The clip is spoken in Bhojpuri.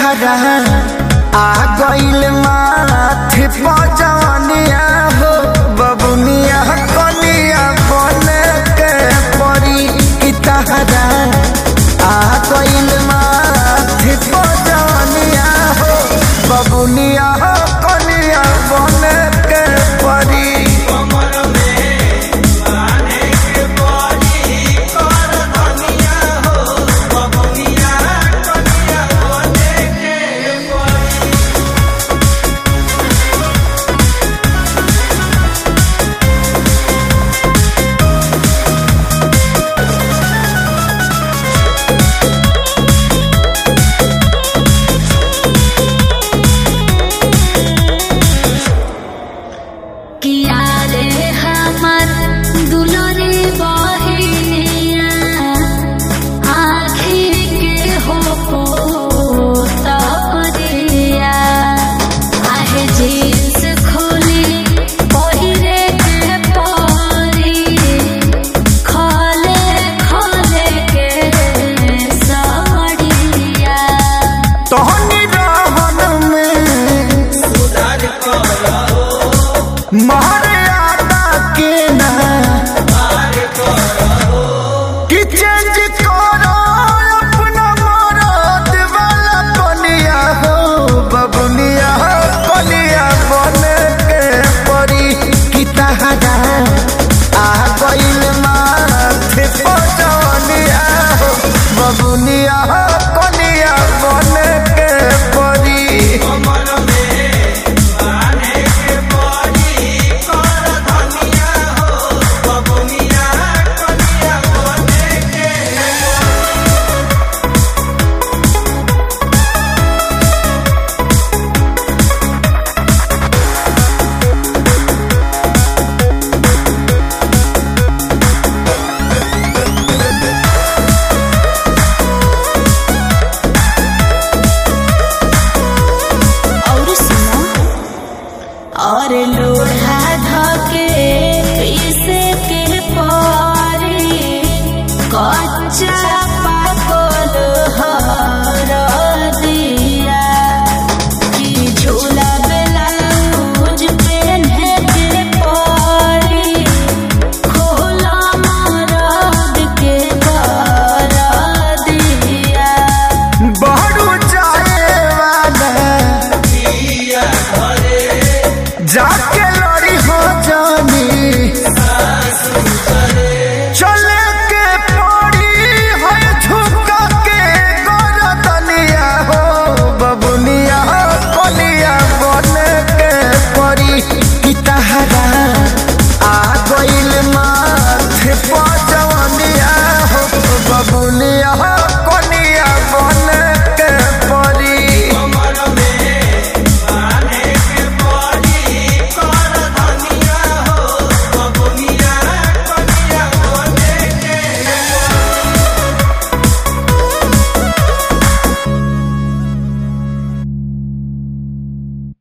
तहरा आ गइल माथे पजनिया हो बबुनिया कनिया बने के परी की तहरा आ गइल माथे पजनिया हो बबुनिया कनिया बने के परी किया रे हमर दुलरे बहिनिया आँखी के हो पोतरिया आहे जींस खोली पहिरे के परी खले खले के साड़िया तोहनी रहन में मर्यादा के ना कि चेंज करो अपना मरद वाला बनिया हो बबुनिया बनिया बने के परी कि तहरा आ गइल माथे पजनिया हो बबुनिया कनिया बने के परी और सुनो और लोढ़ा धके पीसे के पारी कच्चा पाकल हर दिया कि झूला ब्लाउज पहने के पारी खोला मरद के कर दिया बहरू जाए वाला जाके